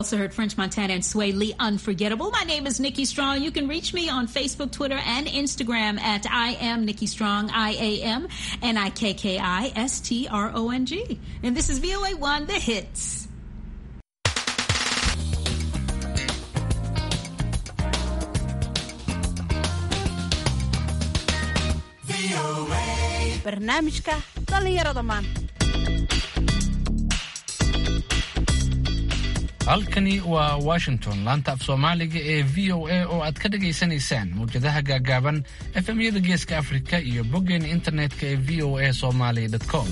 Also heard French Montana and Sway Lee Unforgettable. My name is Nikki Strong. You can reach me on Facebook, Twitter, and Instagram at I am Nikki Strong, I A M N I K K I S T R O N G. And this is VOA One, the hits. barnaamijka dhallinyarada maanta halkani waa washington laanta af soomaaliga ee v o a oo aad ka dhagaysanaysaan mawjadaha gaagaaban efemyada geeska afrika iyo boggeena internetka ee v o a somaly com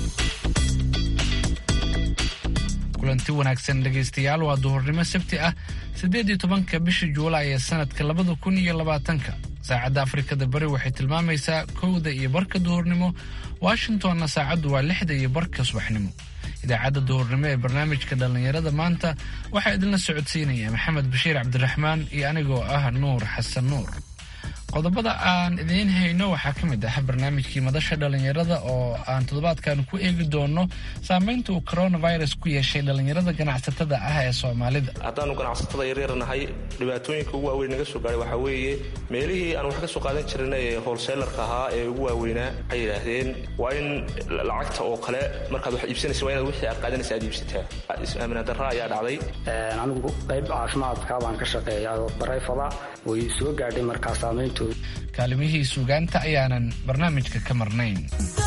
kulanti wanaagsan dhegaystayaal waa duhurnimo sabti ah siddeed iyo tobanka bisha juulaay ee sanadka labada kun iyo labaatanka saacadda afrikada bari waxay tilmaamaysaa kowda iyo barka duhurnimo washingtonna saacaddu waa lixda iyo barka subaxnimo idaacadda duhurnimo ee barnaamijka dhallinyarada maanta waxaa idinla socodsiinaya maxamed bashiir cabdiraxmaan iyo anigoo ah nuur xasan nuur qodobada aan idiin hayno waxaa ka mid ah barnaamijkii madasha dhallinyarada oo aan toddobaadkan ku eegi doono saamaynta uu coronavirus ku yeeshay dhallinyarada ganacsatada ah ee soomaalida haddaanu ganacsatada yaryar nahay dhibaatooyinka ugu waaweyn naga soo gaaray waxaa weeye meelihii aan wax ka soo qaadan jirnay ee holseelarka ahaa ee ugu waaweynaa waxay yidhaahdeen waa in lacagta oo kale markaad wax iibsanaysa waa inaad wixii aad qaadanaysa aad iibsataa is-aaminaan darra ayaa dhacday anigu qayb caafimaadka baan ka shaqeeya barayfada way soo gaadhay markaa saamayntu kaalimihii suugaanta ayaanan barnaamijka ka marnayn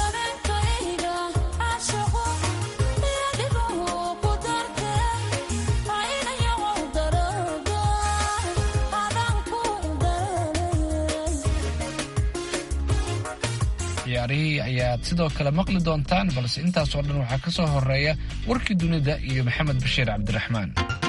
ciyaarihii ayaad sidoo kale maqli doontaan balse intaasoo dhan waxaa ka soo horeeya warkii dunida iyo maxamed bashiir cabdiraxmaan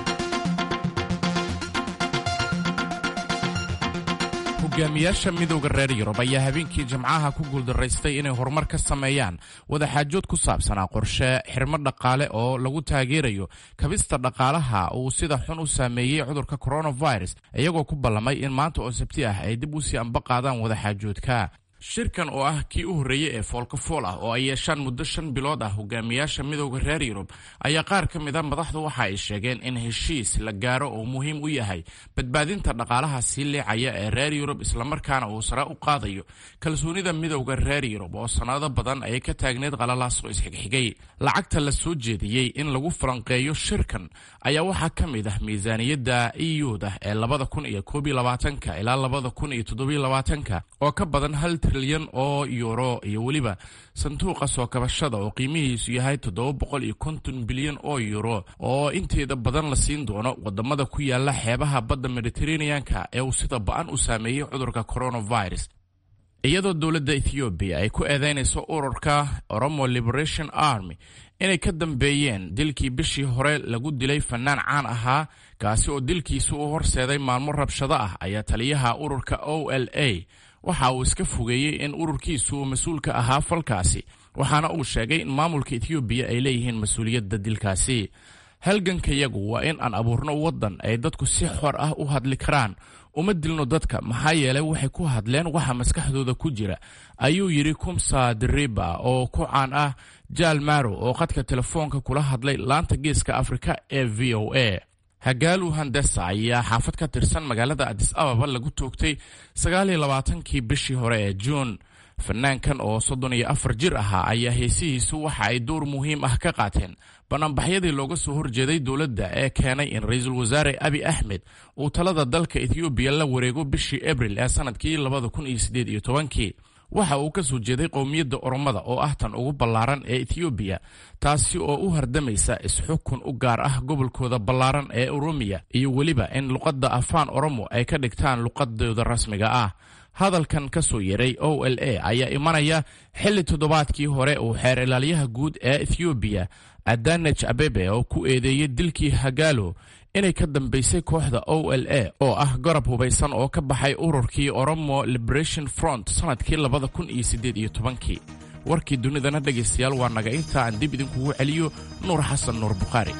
hogaamiyaasha midowda reer yurub ayaa habeenkii jimcaha ku guuldaraystay inay horumar ka sameeyaan wadaxaajood ku saabsanaa qorshe xirmo dhaqaale oo lagu taageerayo kabista dhaqaalaha uu sida xun u saameeyey cudurka coronavirus iyagoo ku ballamay in maanta oo sabti ah ay dib u sii amba qaadaan wadaxaajoodka shirkan oo ah kii u horreeyey ee foolkafool ah oo ay yeeshaan muddo shan bilood ah hogaamiyaasha midowda reer yurub ayaa qaar ka mid a madaxdu waxa ay sheegeen in heshiis la gaaro oo muhiim u yahay badbaadinta dhaqaalaha sii leecaya ee reer yurub islamarkaana uu sare u qaadayo kalsoonida midowda reer yurub oo sannado badan ay ka taagneed qalalaas oo isxigxigay lacagta la soo jeediyey in lagu falanqeeyo shirkan ayaa waxaa ka mid ah miisaaniyadda euda ee labada kun iyo koob iyo labaatanka ilaa labada kun iyo toddobiyo labaatanka oo ka badan hal trilyan oo yuuro iyo weliba sanduuqa soo kabashada oo qiimihiisu yahay toddoba boqol iyo konton bilyan oo yuuro oo inteeda badan la siin doono wadamada ku yaala xeebaha badda mediteraneanka ee uu sida ba-an u saameeyey cudurka coronavirus iyadoo dowladda ethoobiya ay ku eedeynayso ururka oromo liberation army inay ka dambeeyeen dilkii bishii hore lagu dilay fanaan caan ahaa kaasi oo dilkiisu u horseeday maalmo rabshado ah ayaa taliyaha ururka o l a waxa uu iska fogeeyey in ururkiisu uu mas-uul ka ahaa falkaasi waxaana uu sheegay in maamulka ethoobiya ay leeyihiin mas-uuliyadda dilkaasi halgankayagu waa in aan abuurno waddan ay dadku si xor ah u hadli karaan uma dilno dadka maxaa yeelay waxay ku hadleen waxa maskaxdooda ku jira ayuu yidhi kumsa diriba oo ku caan ah jaal maro oo khadka telefoonka kula hadlay laanta geeska afrika ee v o a hagaalu handesa ayaa xaafad ka tirsan magaalada adis ababa lagu toogtay sagaaliyo labaatankii bishii hore ee juun fanaankan oo soddon iyo afar jir ahaa ayaa heesihiisu waxa ay door muhiim ah ka qaateen banaanbaxyadii looga soo horjeeday dowladda ee keenay in ra-iisul wasaare abi axmed uu talada dalka ethoobiya la wareego bishii abril ee sanadkii labada kun iyo siddeed iyo tobankii waxa uu ka soo jeeday qowmiyadda oromada oo ah tan ugu ballaaran ee ethoobiya taasi oo u hardamaysa isxukun u gaar ah gobolkooda ballaaran ee oromiya iyo weliba in luqadda afaan oromo ay ka dhigtaan luqadooda rasmiga ah hadalkan ka soo yeray o l a ayaa imanaya xilli toddobaadkii hore uu xeer ilaalyaha guud ee ethoobiya adanej abebe oo ku eedeeyey dilkii hagaalo inay ka dambaysay kooxda o l a oo ah garab hubaysan oo ka baxay ururkii oromo liberation front sanadkii labada kun iyo siddeed iyo tobankii warkii dunidana dhegaystayaal waa naga inta aan dib idinkugu celiyo nuur xasan nuur bukhaari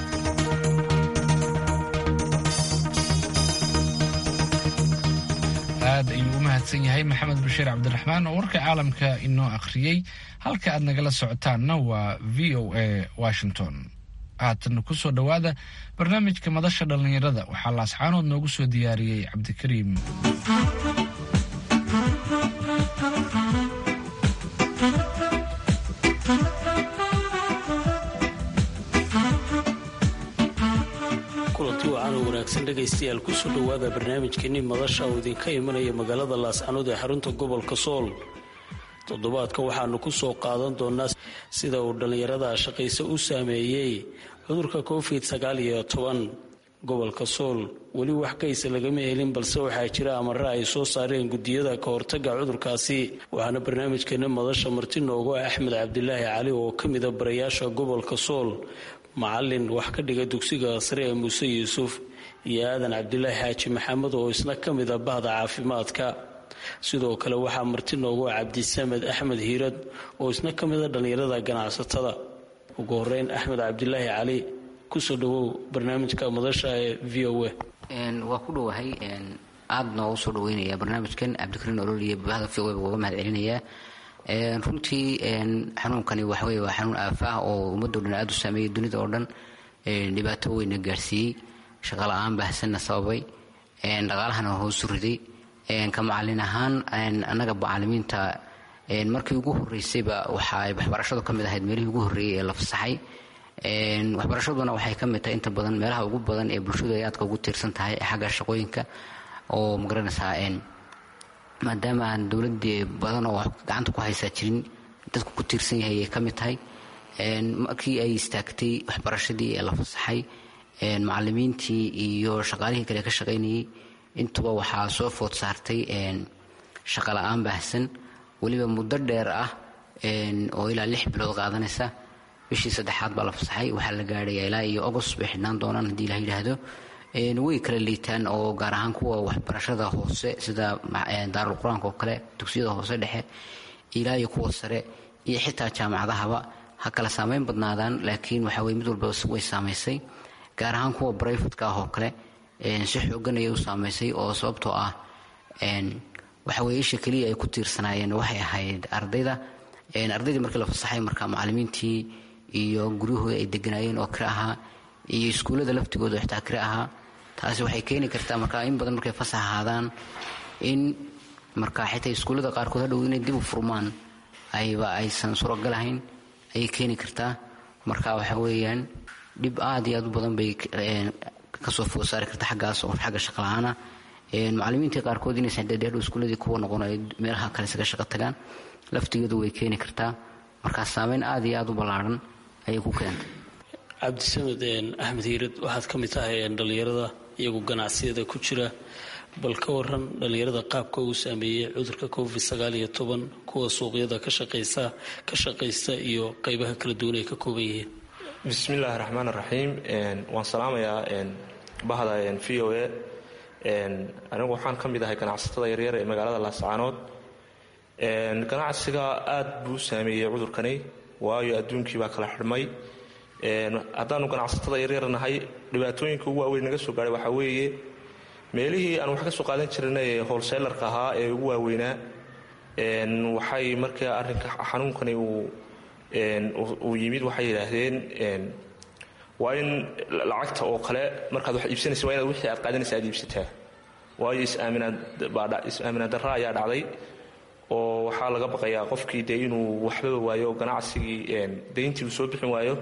aad ayuu u mahadsan yahay maxamed bashiir cabdiraxmaan oo warka caalamka inoo akhriyey halka aad nagala socotaanna waa v o a washington haatan kusoo dhowaada barnaamijka madasha dhallinyarada waxaa laascaanood noogu soo diyaariyey cabdikariim kulanti wacan oo wanaagsan dhegaystayaal kusoo dhowaada barnaamijkeenii madasha oo idinka imanaya magaalada laascanood ee xarunta gobolka sool toddobaadka waxaanu ku soo qaadan doonaa sida uu dhallinyarada shaqayse u saameeyey cudurka covid sagaal iyo toban gobolka sool weli wax kaysa lagama helin balse waxaa jira amare ay soo saareen gudiyada ka hortaga cudurkaasi waxaana barnaamijkeena madasha marti noogu ah axmed cabdilaahi cali oo ka mida barayaasha gobolka sool macalin wax ka dhiga dugsiga sare ee muuse yuusuf iyo aadan cabdilaahi xaaji maxamed oo isna ka mida bahda caafimaadka sidoo kale waxaa marti noogu ah cabdisamed axmed hiirad oo isna ka mida dhallinyarada ganacsatada ugu horeyn axmed cabdilaahi cali kusoo dhawow barnaamijka madasha ee v o a waa ku dhowahay aada noogu soo dhaweynaya barnaamijkan cabdikariin ololiya bahda v o a uga mahad celinayaa runtii xanuunkani waxawey waa xanuun aafa ah oo ummaddo dhan aada u saameeyay dunida oo dhan dhibaato weyna gaarsiiyey shaqala-aan baahsanna sababay dhaqaalahana hoosu riday ka macalin ahaan annaga macalimiinta markii ugu horeysayba waxaa waxbarashadu ka mid ahayd meelihii ugu horreeyey ee la fasaxay waxbarashaduna waxay ka mid tahay inta badan meelaha ugu badan ee bulshadu ay aadka ugu tiirsan tahay xagga shaqooyinka oo magaranaysaa maadaama aan dowladii badan oo gacanta ku haysaa jirin dadku ku tiirsan yahay ay ka mid tahay markii ay istaagtay waxbarashadii ee la fasaxay macalimiintii iyo shaqaalihii kale ka shaqaynayay intuba waxaa soo food saartay shaqa la-aan baahsan weliba muddo dheer ah oo ilaa lix bilood qaadanaysa bishii saddexaad baa la fasaxay waxaa la gaadhaya ilaa iyo agost bay xidhnaan doonaan haddii la yidhaahdo way kala liitaan oo gaar ahaan kuwa waxbarashada hoose sida daarul qur-aanka oo kale dugsiyada hoose dhexe ilaa iyo kuwa sare iyo xitaa jaamacadahaba ha kala saameyn badnaadaan laakiin waxa weye mid walba way saamaysay gaar ahaan kuwa brifatka ah oo kale si xoogan ayay u saamaysay oo sababtoo ah waxa weye isha keliya ay ku tiirsanaayeen waxay ahayd ardayda ardaydii markii la fasaxay marka macalimiintii iyo guryahooda ay deganaayeen oo kale ahaa iyo iskuullada laftigooda xitaa kale ahaa taasi waxay keeni kartaa marka in badan markay fasax ahaadaan in marka xitaa iskuullada qaarkood hadhow inay dib u furmaan ayba aysan suuragal ahayn ayay keeni kartaa marka waxa weeyaan dhib aad iyo aad u badan bay kasoo food saari karta xaggaas oo xagga shaqala-aana macalimiintii qaarkood inaysan dhadheerdhow iskuulladii kuwa noqon ay meelaha kale isaga shaqo tagaan laftigeedu way keeni kartaa markaa saameyn aad iyo aad u ballaarhan ayay ku keentay cabdisamed axmed hiirad waxaad ka mid tahay dhallinyarada iyagu ganacsiyada ku jira bal ka waran dhallinyarada qaabka uu saameeyey cudurka covid sagaal iyo toban kuwa suuqyada ka shaqaysa ka shaqaysta iyo qeybaha kala duwan ay ka kooban yihiin bismillaahi raxmaan raxiim waan salaamayaa bahda v o a anigu waxaan ka mid ahay ganacsatada yaryar ee magaalada laascaanood ganacsiga aad buu u saameeyey cudurkani waayo adduunkii baa kala xidhmay haddaanu ganacsatada yaryar nahay dhibaatooyinka ugu waaweyn naga soo gaahay waxaa weeye meelihii aan wax ka soo qaadan jirnay holseelarka ahaa ee ugu waaweynaa waxay markaa arrinka xanuunkani uu yimid waxay yidhaahdeen waa in lacagta oo kale markaad wax iibsanaysa waa inaad wixii aad qaadanaysa aad iibsataa waayo is-aaminaad darra ayaa dhacday oo waxaa laga baqayaa qofkii dee inuu waxbaba waayo ganacsigii dayntii uu soo bixin waayo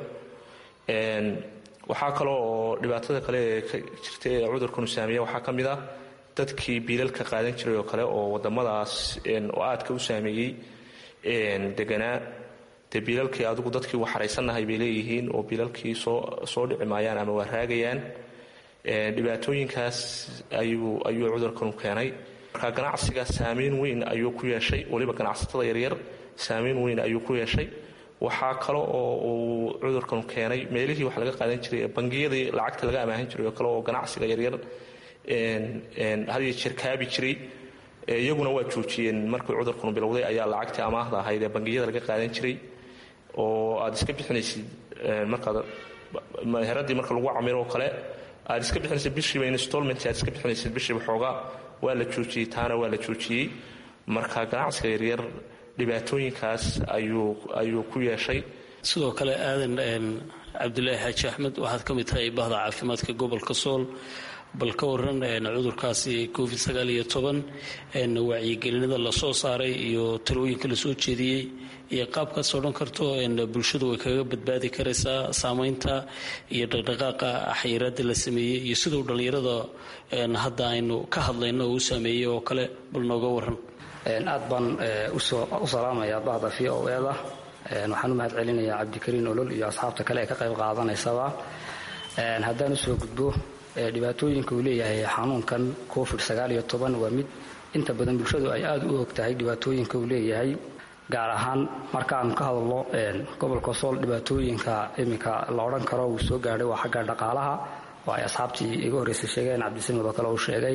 waxaa kaloo oo dhibaatada kale ee ka jirta ee cudurkanu saameeya waxaa ka mid ah dadkii biilalka qaadan jiray oo kale oo wadamadaas oo aadka u saameeyey deganaa dee biilalkii adigu dadkii waxaraysannahay bay leeyihiin oo biilalkii soo dhici maayaan ama waa raagayaan dhibaatooyinkaas ayuu cudurkanu keenay marka ganacsiga saameyn weyn ayuu ku yeeshay weliba ganacsatada yaryar saameyn weyn ayuu ku yeeshay waxaa kale oo uu cudurkanu keenay meelihii wax laga qaadan jiray bangiyadii lacagta laga amaahan jiray oo kale oo ganacsiga yaryar hadiyo jeer kaabi jiray iyaguna waa joojiyeen markii cudurkanu bilowday ayaa lacagtii amaahda ahayd ee bangiyada laga qaadan jiray oo aad iska bixinaysid markaad meheradii marka lagu camiro oo kale aad iska bixinaysid bishiiba installment aad iska bixinaysid bishiiba xoogaa waa la joojiyey taana waa la joojiyey marka ganacsiga yaryar dhibaatooyinkaas ayuu ayuu ku yeeshay sidoo kale aadan cabdilaahi xaaji axmed waxaad ka mid tahay bahda caafimaadka gobolka sool bal ka waran cudurkaasi covid sagaal iyo toban wacyigelinada lasoo saaray iyo talooyinka lasoo jeediyey iyo qaabkaas odhan karto bulshadu way kaga badbaadi karaysaa saameynta iyo dhaqdhaqaaqa xayiraada la sameeyey iyo siduu dhallinyarada hadda aynu ka hadlayno oo u saameeyey oo kale bal nooga waran aad baan u salaamayaa bahda v o eda waxaan u mahad celinayaa cabdikariin olol iyo asxaabta kale ee ka qayb qaadanaysaba haddaan usoo gudbo dhibaatooyinka uu leeyahay xanuunkan covid waa mid inta badan bulshadu ay aada u og tahay dhibaatooyinka uu leeyahay gaar ahaan markaanu ka hadalno gobolka sool dhibaatooyinka iminka la odhan karo uu soo gaadhay waa xagga dhaqaalaha oo ay asxaabtii iga horreysay sheegeen cabdisamid oo kale uu sheegay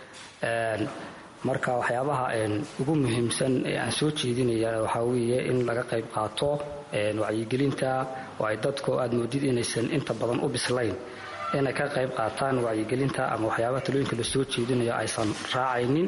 marka waxyaabaha ugu muhiimsan ee aan soo jeedinaya waxaa weeye in laga qayb qaato wacyigelinta oo ay dadku aad moodid inaysan inta badan u bislayn inay ka qayb qaataan wacyigelinta ama waxyaabaha talooyinka la soo jeedinayo aysan raacaynin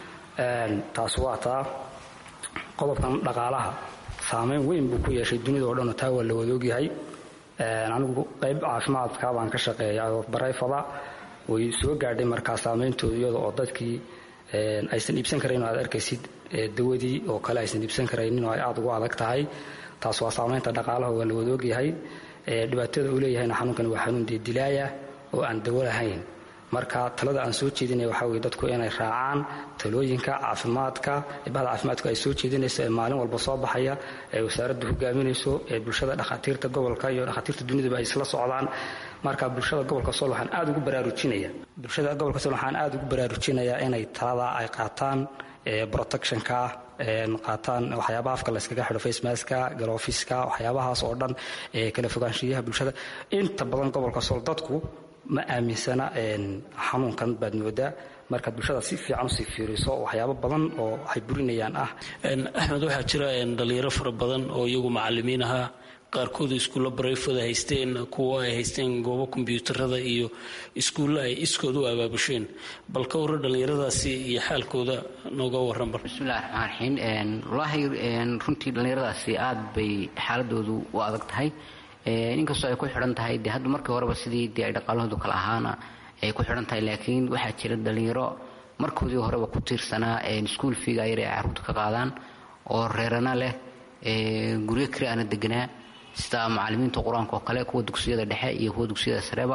taas waa taa qodobkan dhaqaalaha saameyn weyn buu ku yeeshay dunida oo dhanoo taa waa la wadoogyahay anigu qayb caafimaadka baan ka shaqeeya barayfada way soo gaadhay markaa saameyntooda iyada oo dadkii aysan iibsan karayn oo aad arkaysid dawadii oo kale aysan iibsan karaynin oo ay aada ugu adag tahay taas waa saameynta dhaqaalaha waa la wadoogyahay dhibaatada uu leeyahayna xanuunkani waa xanuun dilaaya oo aan dawo lahayn marka talada aan soo jeedinaya waxaa weye dadku inay raacaan talooyinka caafimaadka bahda caafimaadku ay soo jeedinayso ee maalin walba soo baxaya ee wasaaraddu hogaaminayso ee bulshada dhakhaatiirta gobolka iyo dhakhaatiirta dunidaba ay isla socdaan marka bulshada gobolka sool waxaan aada ugu baraarujinaya bulshada gobolka sool waxaan aada ugu baraarujinayaa inay talada ay qaataan protectionka qaataan waxyaabaha afka layskaga xidho facemaska galoofiska waxyaabahaas oo dhan kala fogaanshiyaha bulshada inta badan gobolka sool dadku ma aaminsana xanuunkan baad moodaa markaad bulshada si fiican usii fiiriso waxyaabo badan oo ay burinayaan ah axmed waxaa jira dhalinyaro fara badan oo iyagu macalimiin ahaa qaarkood iskuulla barayfada haysteen kuwo ay haysteen goobo kombyuutarada iyo iskuulla ay iskood u abaabusheen bal ka warra dhallinyaradaasi iyo xaalkooda nooga waran bal bismillahi raxmaan raxiim wallaahi runtii dhallinyaradaasi aada bay xaaladoodu u adag tahay inkastoo ay ku xidhan tahay de hadda markii horeba sidii dee ay dhaqaalahoodu kala ahaana ay ku xidhan tahay laakiin waxaa jira dhallinyaro markoodii horeba ku tiirsanaa iskuul fiiga yar ay carruurta ka qaadaan oo reerana leh guryo kiri aana deganaa sida macalimiinta qur-aanka oo kale kuwa dugsiyada dhexe iyo kuwa dugsiyada sareba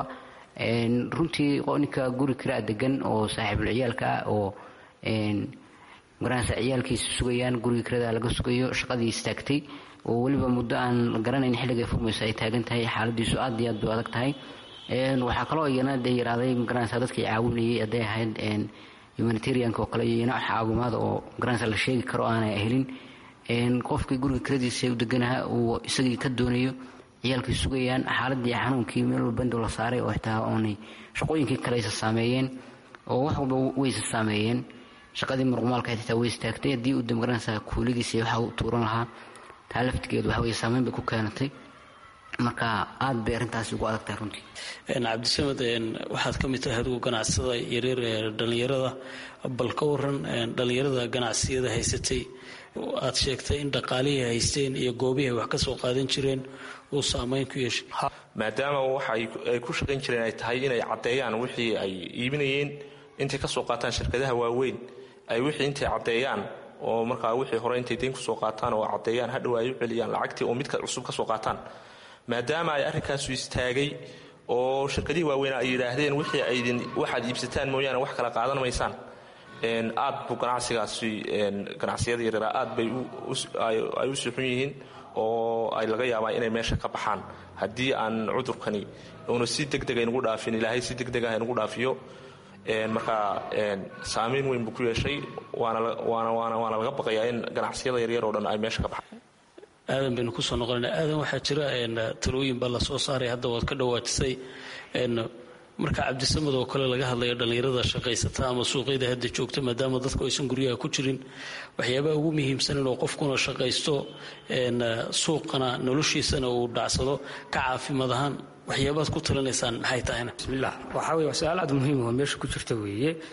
runtii ninka guri kiraa degan oo saaxiibul ciyaalka ah oo magaranaysa ciyaalkiisa sugayaan guriga kirada laga sugayo shaqadii istaagtay oo weliba muddo aan garanayn xilligay furmayso ay taagan tahay xaaladiisu aad iyo aad bay adag tahay waxaa kaloo iyana dee yaraaday magaranaysa dadkii caawinayay hadday ahayd humanitarianka oo kale iyo iyana caawimaada oo magaranaysa la sheegi karo aanay helin qofkii guriga kiradiisa u deganaha uu isagii ka doonayo ciyaalkii sugayaan xaaladii xanuunkii meel walba indow la saaray oo xitaa oonay shaqooyinkii kale isa saameeyeen oo wax walba waysa saameeyeen shaqadii muruqmaalka xitaa way istaagtay haddii uu damgaranaysa kuuligiisa waxa u tuuran lahaa taa laftigeedu waxa weye saameyn bay ku keenatay marka aad bay arrintaasi ugu adag tahay runtii cabdisamed waxaad ka mid tahay adigu ganacsada yaryar ee dhallinyarada bal ka waran dhallinyarada ganacsiyada haysatay aad sheegtay in dhaqaalihii haysteen iyo goobihii ay wax ka soo qaadan jireen uu saameyn ku yeeshay maadaama waxa ay ku shaqayn jireen ay tahay inay caddeeyaan wixii ay iibinayeen intay ka soo qaataan shirkadaha waaweyn ay wixii intay caddeeyaan oo markaa wixii hore intay dayn kusoo qaataan oo caddeeyaan hadhow ay u celiyaan lacagtii oo midka cusub ka soo qaataan maadaama ay arrinkaasu istaagay oo shirkadihii waaweynaa ay yidhaahdeen wixii aydin waxaad iibsataan mooyaane wax kala qaadan maysaan aad buu ganacsigaasi ganacsiyada yaryara aad bay ay u suxun yihiin oo ay laga yaabaa inay meesha ka baxaan haddii aan cudurkani uuna si degdega inugu dhaafin ilaahay si degdegah inugu dhaafiyo markaa saamayn weyn buu ku yeeshay waana laga baqayaa in ganacsiyada yaryar oo dhan ay meesha ka baxaan aadan baynu kusoo noqonayna aadan waxaa jira talooyin baa la soo saaray hadda waad ka dhawaajisay marka cabdisamad oo kale laga hadlayo dhallinyarada shaqaysata ama suuqyada hadda joogta maadaama dadku aysan guryaha ku jirin waxyaabaha ugu muhiimsan inuu qofkuna shaqaysto suuqana noloshiisana uu dhacsado ka caafimaad ahaan waxyaabaad ku talinaysaan maxay tahayna bismillah waxaa weye waa su-aal aad muhiim oo meesha ku jirta weeye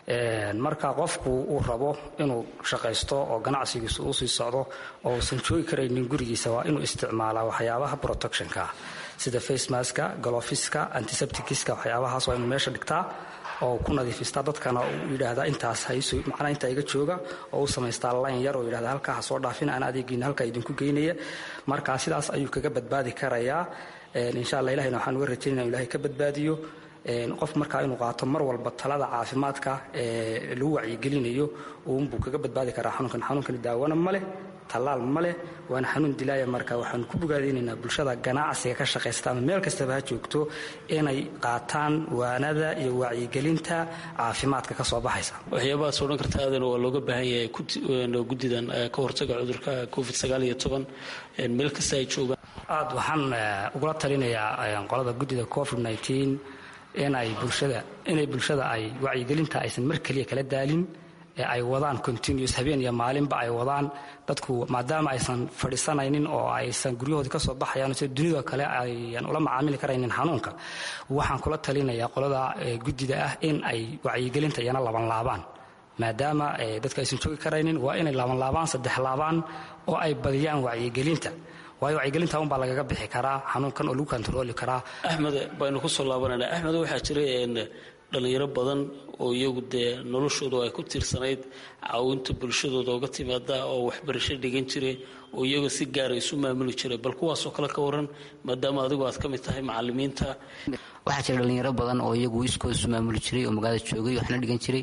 marka qofku uu rabo inuu shaqaysto oo ganacsigiisu uu sii socdo oo uusan joogi karaynin gurigiisa waa inuu isticmaalaa waxyaabaha protectionka sida facemaska galofiska antiseptikiska waxyaabahaas waa inuu meesha dhigtaa oo ku nadiifistaa dadkana uu yidhaahdaa intaas hayso macnaa intaa iga jooga oo u samaystaa layn yar oo yidhahda halkaa ha soo dhaafin aan adeegiina halkaa idinku geynaya marka sidaas ayuu kaga badbaadi karayaa insha allah ilahina waxaan uga rajaynaya inu ilahay ka badbaadiyo qof markaa inuu qaato mar walba talada caafimaadka ee lagu wacyigelinayo uunbuu kaga badbaadi karaa xanuunkan xanuunkani daawana ma leh tallaal ma leh waana xanuun dilaaya marka waxaanu ku bogaadaynaynaa bulshada ganacsiga ka shaqaysta ama meel kastaba ha joogto inay qaataan waanada iyo wacyigelinta caafimaadka ka soo baxaysa waxyaabahaas odhan karta aadana waa looga baahan yahay guddidan ka hortaga cudurka covid meel kasta ay joogaan aad waxaan ugula talinayaa qolada guddida covid inay bulshada inay bulshada ay wacyigelinta aysan mar keliya kala daalin ee ay wadaan continuous habeen iyo maalinba ay wadaan dadku maadaama aysan fadhiisanaynin oo aysan guryahoodii ka soo baxayaan sida dunida kale ayaan ula macaamili karaynin xanuunka waxaan kula talinayaa qolada guddida ah in ay wacyigelinta iyana labanlaabaan maadaama dadka aysan joogi karaynin waa inay laabanlaabaan saddex laabaan oo ay badiyaan wacyigelinta waayo wacyigelinta unbaa lagaga bixi karaa xanuunkan oo lagu kontarooli karaa axmed baynu ku soo laabanayna axmed waxaa jira dhallinyaro badan oo iyagu dee noloshoodu ay ku tiirsanayd caawinta bulshadooda oga timaada oo waxbarasho dhigan jiray oo iyaga si gaara isu maamuli jiray bal kuwaasoo kale ka waran maadaama adigu aad ka mid tahay macalimiinta waxaa jira dhallinyaro badan oo iyagu iskooda isu maamuli jiray oo magaalada joogay waxna dhigan jiray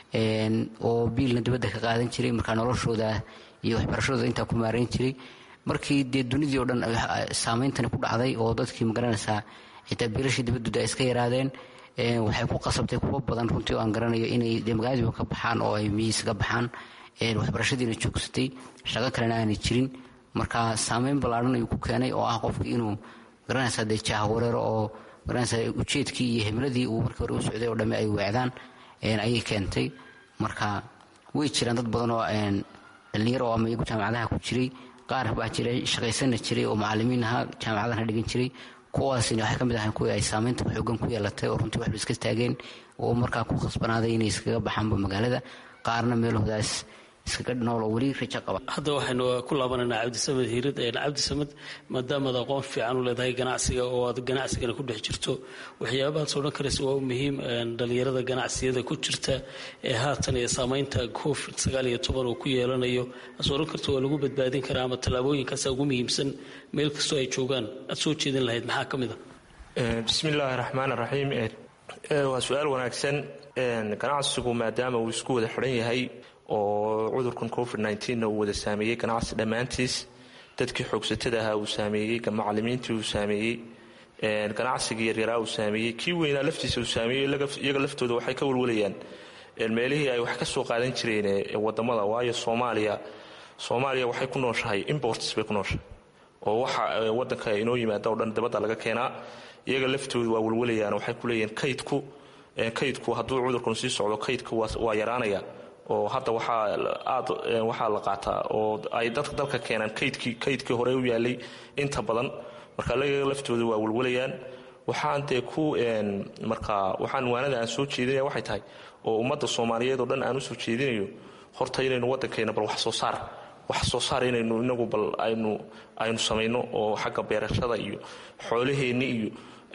oo biilna dibadda ka qaadan jiray markaa noloshooda iyo waxbarashadooda intaa ku maarayn jiray markii dee dunidii oo dhan saameyntani ku dhacday oo dadkii magaranaysaa xitaa biilashii dibadooda ay iska yaraadeen waxay ku qasabtay kuwa badan runtii oo aan garanayo inay de magaaladiiba ka baxaan oo ay miyiis ka baxaan waxbarashadiina joogsatay shaqo kalena aanay jirin marka saameyn ballaadhan ayuu ku keenay oo ah qofkii inuu garanaysaa dee jaahawareero oo garanaysaa ujeedkii iyo himladii uu markii hore u socday oo dhamme ay weecdaan ayay keentay marka way jiraan dad badan oo dhallinyaro oo ama iyagu jaamacadaha ku jiray qaar baa jiray shaqaysana jiray oo macalimiin ahaa jaamacadana dhigan jiray kuwaasina waxay ka mid ahayn kuwii ay saameynta xoogan ku yeelatay oo runtii waxba iska taageen oo markaa ku khasbanaaday inay iskaga baxaanba magaalada qaarna meelahoodaas iskaga nool oo weli rajo qaba hadda waxaynu ku laabanaynaa cabdisamed hiirad cabdisamed maadaamaad aqoon fiican u leedahay ganacsiga oo aad ganacsigana ku dhex jirto waxyaabahaas odhan karaysa waa muhiim dhallinyarada ganacsiyada ku jirta ee haatan iyo saameynta covid sagaal iyo toban uu ku yeelanayo as odhan karta waa lagu badbaadin karaa ama tallaabooyinkaasa ugu muhiimsan meel kastoo ay joogaan aad soo jeedin lahayd maxaa ka mid a bismi illaahi raxmaan raxiim waa su-aal wanaagsan ganacsigu maadaama uu isku wada xidhan yahay oo cudurkan covid nna uu wada saameeyey ganacsi dhammaantiis dadkii xoogsatada ahaa uu saameeyey macalimiintii uu saameeyey ganacsigii yaryaraa uu saameeyey kii weynaa laftiisa uu saameeyey iyaga laftooda waxay ka walwalayaan meelihii ay wax ka soo qaadan jireen wadamada waayo soomaaliya soomaaliya waxay ku nooshahay imports bay ku nooshahay oo waxa wadanka inoo yimaada o dhan dabadda laga keenaa iyaga laftooda waa walwalayaan waxay ku leeyihiin kaydku kaydku hadduu cudurkan sii socdo kaydka waa yaraanaya oo hadda waxaa aad waxaa la qaataa oo ay dadka dalka keenaan kaydkii kaydkii hore u yaalay inta badan marka laga laftooda waa walwalayaan waxaan dee ku marka waxaan waanada aan soo jeedinaya waxay tahay oo ummadda soomaaliyeed oo dhan aan usoo jeedinayo horta inaynu waddankeena bal wax soo saar wax soo saar inaynu inagu bal aynu aynu samayno oo xagga beerashada iyo xoolaheenni iyo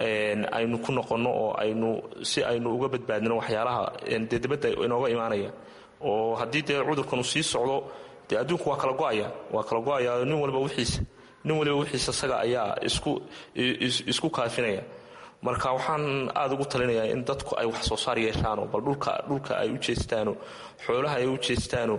aynu ku noqonno oo aynu si aynu uga badbaadino waxyaalaha dee dibadda inooga imaanaya oo haddii dee cudurkanu sii socdo dee adduunku waa kala go'aya waa kala go'aya nin waliba wixiisa nin waliba wixiisa isaga ayaa isku isku kaafinaya marka waxaan aada ugu talinayaa in dadku ay wax soo saar yeeshaano bal dhulka dhulka ay u jeestaano xoolaha ay u jeestaano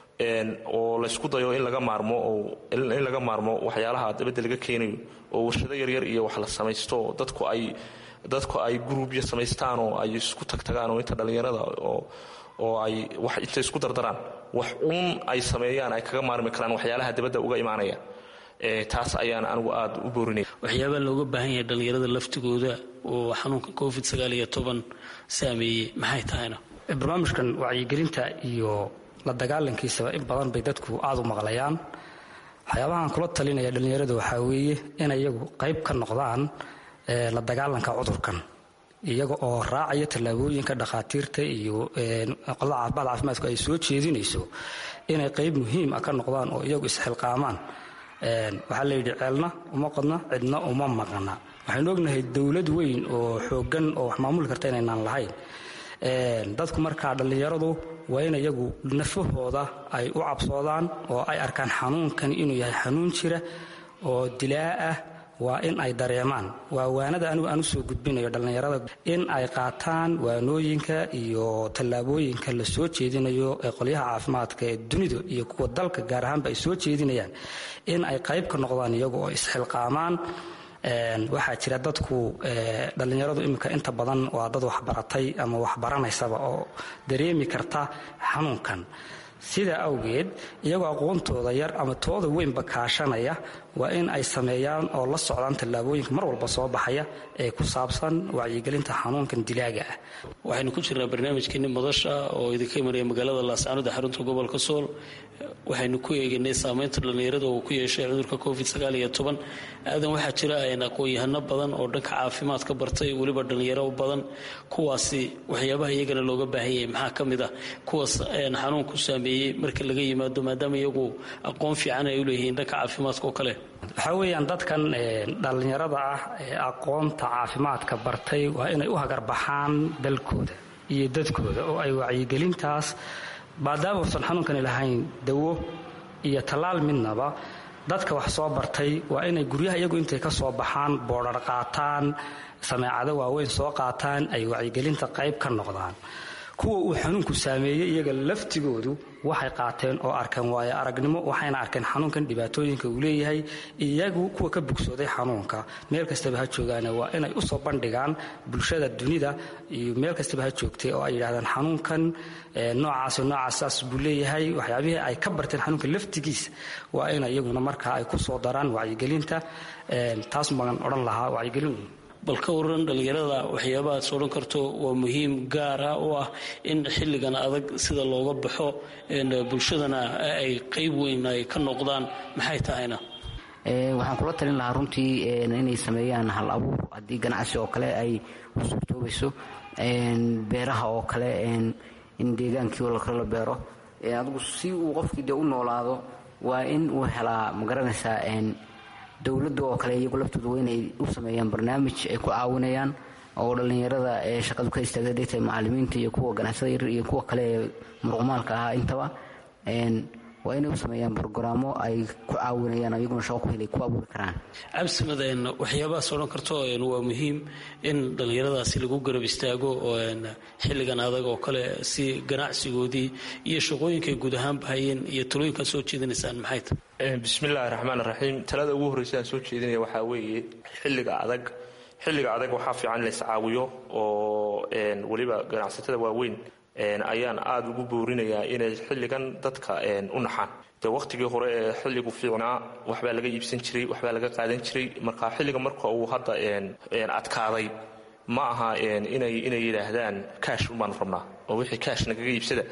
oo laysku dayo in laga maarmo oo in laga maarmo waxyaalaha dabadda laga keenayo oo warshado yaryar iyo wax la samaysto oo dadku ay dadku ay gruubya samaystaan oo ay isku tagtagaan oo inta dhallinyarada oo oo ay wax intay isku dardaraan wax uun ay sameeyaan ay kaga maarmi karaan waxyaalaha dabadda uga imaanaya taas ayaan anigu aada u boorinaya waxyaabaa looga baahan yahay dhallinyarada laftigooda oo xanuunka covid sagaal iyo toban saameeyey maxay tahayna barnaamijkan wacyigelinta iyo la dagaalankiisaba in badan bay dadku aada u maqlayaan waxyaabahaan kula talinaya dhallinyarada waxaa weeye in iyagu qayb ka noqdaan la dagaalanka cudurkan iyaga oo raacaya tallaabooyinka dhakhaatiirta iyo qolada caafimaad caafimaadku ay soo jeedinayso inay qayb muhiim ah ka noqdaan oo iyagu isxilqaamaan waxaa la yidhi ceelna uma qodna cidna uma maqna waxaynu ognahay dowlad weyn oo xooggan oo wax maamuli karta inaynaan lahayn dadku markaa dhallinyaradu waa in iyagu nafahooda ay u cabsoodaan oo ay arkaan xanuunkan inuu yahay xanuun jira oo dilaa ah waa in ay dareemaan waa waanada anigu aan usoo gudbinayo dhallinyarada in ay qaataan waanooyinka iyo tallaabooyinka la soo jeedinayo ee qolyaha caafimaadka ee dunida iyo kuwa dalka gaar ahaanba ay soo jeedinayaan in ay qayb ka noqdaan iyagu oo isxilqaamaan waxaa jira dadku dhallinyaradu iminka inta badan waa dad waxbaratay ama waxbaranaysaba oo dareemi karta xanuunkan sidaa awgeed iyagoo aqoontooda yar ama tooda weynba kaashanaya waa in ay sameeyaan oo la socdaan tallaabooyinka mar walba soo baxaya ee ku saabsan wacyigelinta xanuunkan dilaaga ah waxaynu ku jirnaa barnaamijkeeni madasha oo idinka imanaya magaalada laascaanood ee xarunta gobolka sool waxaynu ku eeganay saameynta dhallinyarada uu ku yeeshay cudurka covid sagaal iyo toban aadan waxaa jira aqoon-yahano badan oo dhanka caafimaadka bartay weliba dhallinyaro badan kuwaasi waxyaabaha iyagana looga baahan yahay maxaa ka mid ah kuwaas xanuunku saameeyey marka laga yimaado maadaama iyagu aqoon fiican ay u leeyihiin dhanka caafimaadka oo kale waxaa weeyaan dadkan dhallinyarada ah ee aqoonta caafimaadka bartay waa inay u hagarbaxaan dalkooda iyo dadkooda oo ay wacyigelintaas maadaama uusan xanuunkani lahayn dawo iyo tallaal midnaba dadka wax soo bartay waa inay guryaha iyagu intay ka soo baxaan boodhar qaataan sameecado waaweyn soo qaataan ay wacyigelinta qayb ka noqdaan kuwa uu xanuunku saameeyey iyaga laftigoodu waxay qaateen oo arkeen waayo aragnimo waxayna arkeen xanuunkan dhibaatooyinka uu leeyahay iyagu kuwa ka bogsooday xanuunka meel kastaba ha joogaane waa inay usoo bandhigaan bulshada dunida iyo meel kastaba ha joogtay oo ay yidhahdaan xanuunkan noocaas noocaas buu leeyahay waxyaabihii ay ka barteen xanuunka laftigiisa waa in iyaguna markaa ay kusoo daraan wacyigelinta taas baan odhan lahaa wacyigelin bal ka waran dhallinyarada waxyaabahaas odhan karto waa muhiim gaara u ah in xilligan adag sida looga baxo bulshadana ay qayb weyn ay ka noqdaan maxay tahayna waxaan kula talin lahaa runtii inay sameeyaan hal abuur haddii ganacsi oo kale ay u suurtoobayso beeraha oo kale in deegaankii oo kale la beero adigu si uu qofkii dee u noolaado waa in uu helaa magaranaysaa dowladda oo kale iyagu laftooda waa inay u sameeyaan barnaamij ay ku caawinayaan oo dhallinyarada ee shaqadu ka istaagta degta macalimiinta iyo kuwa ganacsada yaryar iyo kuwa kale ee muruqmaalka ahaa intaba waa inay u sameeyaan brogaraamo ay ku caawinayaan iyaguna shaqo ku helay ku abuuri karaan cabsimadeen waxyaabahaas odhan karto waa muhiim in dhallinyaradaasi lagu garab istaago oo xilligan adag oo kale si ganacsigoodii iyo shaqooyinkay guud ahaanba hayeen iyo talooyinkaad soo jeedinaysaan maxay tahay bismillaahi raxmaan raxiim talada ugu horreysa aan soo jeedinaya waxaa weeye xilliga adag xilliga adag waxaa fiican in lays caawiyo oo weliba ganacsatada waaweyn ayaan aada ugu boorinayaa inay xilligan dadka u naxaan de wakhtigii hore ee xilligu fiicnaa waxbaa laga iibsan jiray waxbaa laga qaadan jiray marka xilliga marka uu hadda adkaaday ma aha inay inay yidhaahdaan kaash ubaanu rabnaa oo wixii kaash nagaga iibsada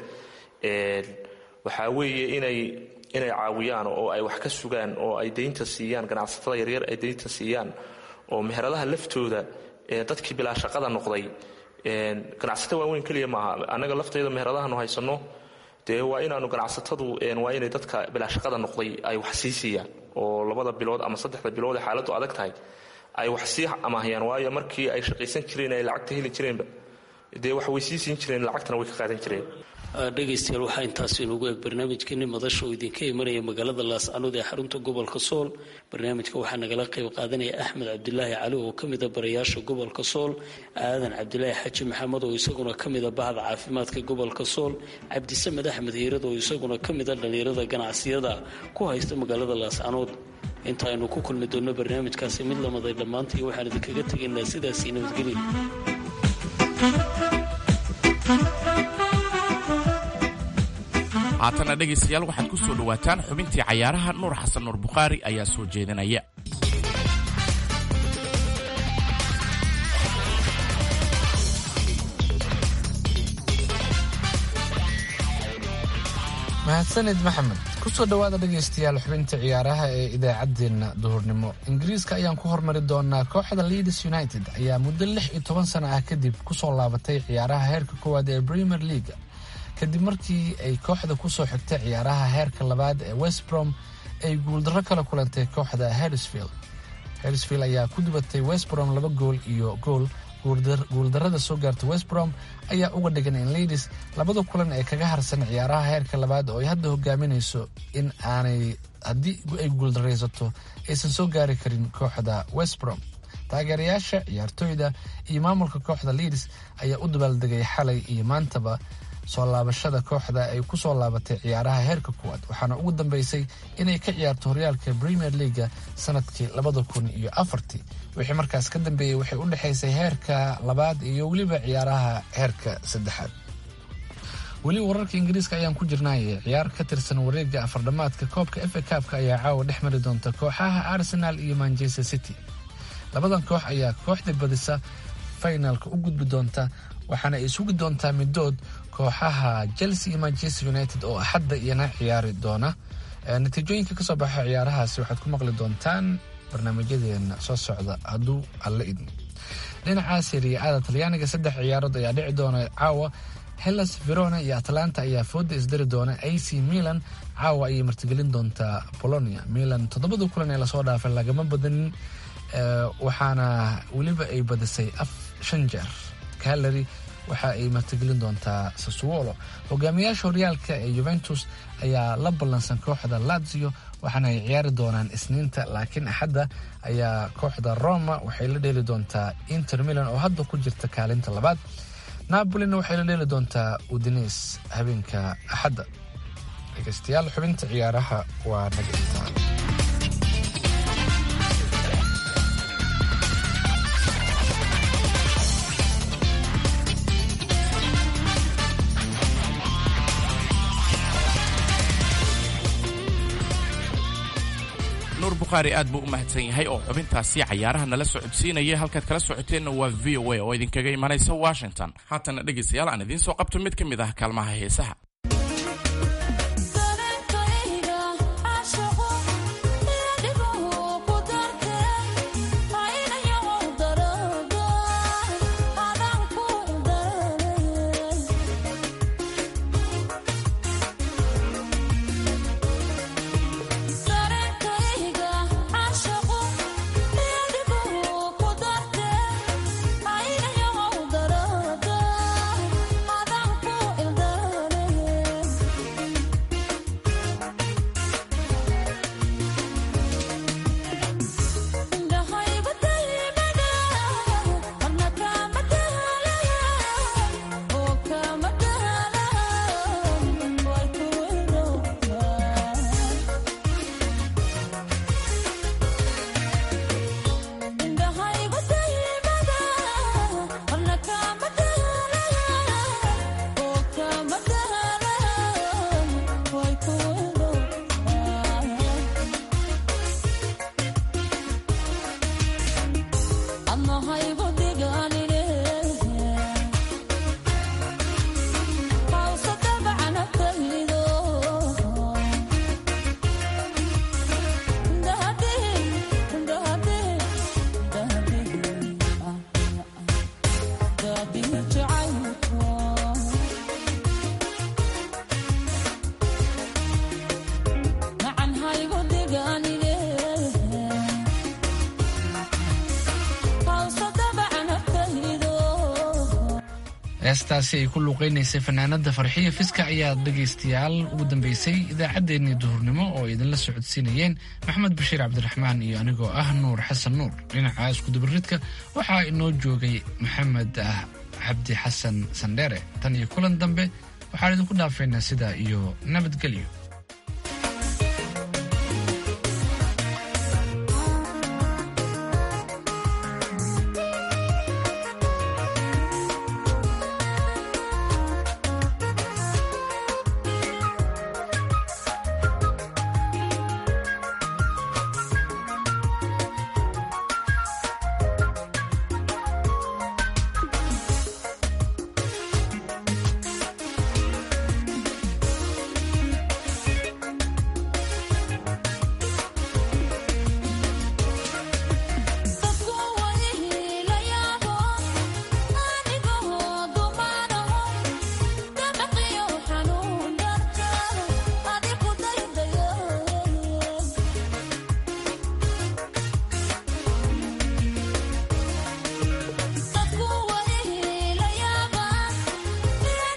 waxaa weeye inay inay caawiyaan oo ay wax ka sugaan oo ay daynta siiyaan ganacsatada yaryar ay daynta siiyaan oo meheradaha laftooda dadkii bilaa shaqada noqday ganacsato waaweyn keliya maaha annaga laftayda meheradahaanu haysanno dee waa inaanu ganacsatadu waa inay dadka bilaa shaqada noqday ay wax sii siiyaan oo labada bilood ama saddexda bilood ee xaaladdu adag tahay ay wax sii amaahayaan waayo markii ay shaqaysan jireen ay lacagta heli jireenba dee wax way sii siin jireen lacagtana way ka qaadan jireen dhegaystayaal waxaa intaas inugu eeg barnaamijkeeni madasha oo idinka imanaya magaalada laascanood ee xarunta gobolka sool barnaamijka waxaa nagala qayb qaadanaya axmed cabdilaahi cali oo ka mida barayaasha gobolka sool aadan cabdilaahi xaji maxamed oo isaguna ka mida bahda caafimaadka gobolka sool cabdisamed axmed hiirad oo isaguna ka mida dhallinyarada ganacsiyada ku haysta magaalada laascanood inta aynu ku kulmi doonno barnaamijkaasi mid lamaday dhammaantii waxaan idinkaga tegaynaa sidaasii nabadgelyo haatana dhegaystayaal waxaad ku soo dhowaataan xubintii cayaaraha nuur xasan nuur bukhaari ayaa soo jeedinaya mahadsanid maxamed kusoo dhawaada dhegaystayaal xubinta ciyaaraha ee idaacaddeenna duhurnimo ingiriiska ayaan ku hormari doonaa kooxda leeds united ayaa muddo lix iyo toban sano ah kadib kusoo laabatay ciyaaraha heerka koowaad ee premier leaga kadib markii ay kooxda kusoo xigtay ciyaaraha heerka labaad ee westbrom ay guuldarro kala kulantay kooxda hersfield hersfield ayaa ku dubatay westbrom laba gool iyo gool guuldarrada soo gaarta westbrom ayaa uga dhigan in leydis labada kulan ee kaga harsan ciyaaraha heerka labaad oo ay hadda hogaaminayso in aanay haddii ay guuldaraysato aysan soo gaari karin kooxda westbrom taageerayaasha ciyaartooyda iyo maamulka kooxda leeds ayaa u dabaaldegay xalay iyo maantaba soo laabashada kooxda ay ku soo laabatay ciyaaraha heerka kuwaad waxaana ugu dambeysay inay ka ciyaarto horyaalka premier leaga sanadkii labada kun iyo afartii wixii markaas ka dambeeyey waxay u dhexaysay heerka labaad iyo weliba ciyaaraha heerka saddexaad weli wararka ingiriiska ayaan ku jirnaaye ciyaar ka tirsan wareega afardhamaadka koobka efa kaabka ayaa caawa dhex mari doonta kooxaha arsenal iyo manchester city labadan koox ayaa kooxda badisa finalka u gudbi doonta waxaana ay sugi doontaa midood kooxaha chelsea iyo manchester united oo axadda iyana ciyaari doona natiijooyinka kasoo baxa ciyaarahaasi waxaad ku maqli doontaan barnaamijyadeena soo socda hadduu alla idmo dhinaca seriya-ada talyaaniga saddex ciyaarood ayaa dhici doona caawa hellas verona iyo atlanta ayaa fooda isdari doona a c milan caawa ayay martigelin doontaa bolonia milan toddobada kulan ee lasoo dhaafay lagama badanin waxaana weliba ay badisay af shan jeer calary waxa ay martigelin doontaa sasuolo hogaamiyaasha horyaalka ee juventus ayaa la ballansan kooxda lazio waxaana ay ciyaari doonaan isniinta laakiin axadda ayaa kooxda roma waxay la dheeli doontaa inter milan oo hadda ku jirta kaalinta labaad napolina waxay la dheeli doontaa udines habeenka axadda dhegeystayaal xubinta ciyaaraha waa naga intaa nuur bukhaari aad buu u mahadsan yahay oo xubintaasi cayaaraha nala socodsiinaya halkaad kala socoteenna waa v o a oo idinkaga imanaysa washington haatana dhegaystayaal aan idiin soo qabto mid ka mid ah kaalmaha heesaha heestaasi ay ku luuqaynaysay fanaanada farxiya fiska ayaa dhegaystayaal ugu dambeysay idaacaddeenii duhurnimo oo idinla socodsiinayeen maxamed bashiir cabdiraxmaan iyo anigoo ah nuur xasan nuur dhinaca iskudubaridka waxaa inoo joogay maxamed ah cabdi xasan sandheere tan iyo kulan dambe waxaan idinku dhaafaynaa sidaa iyo nabadgelyo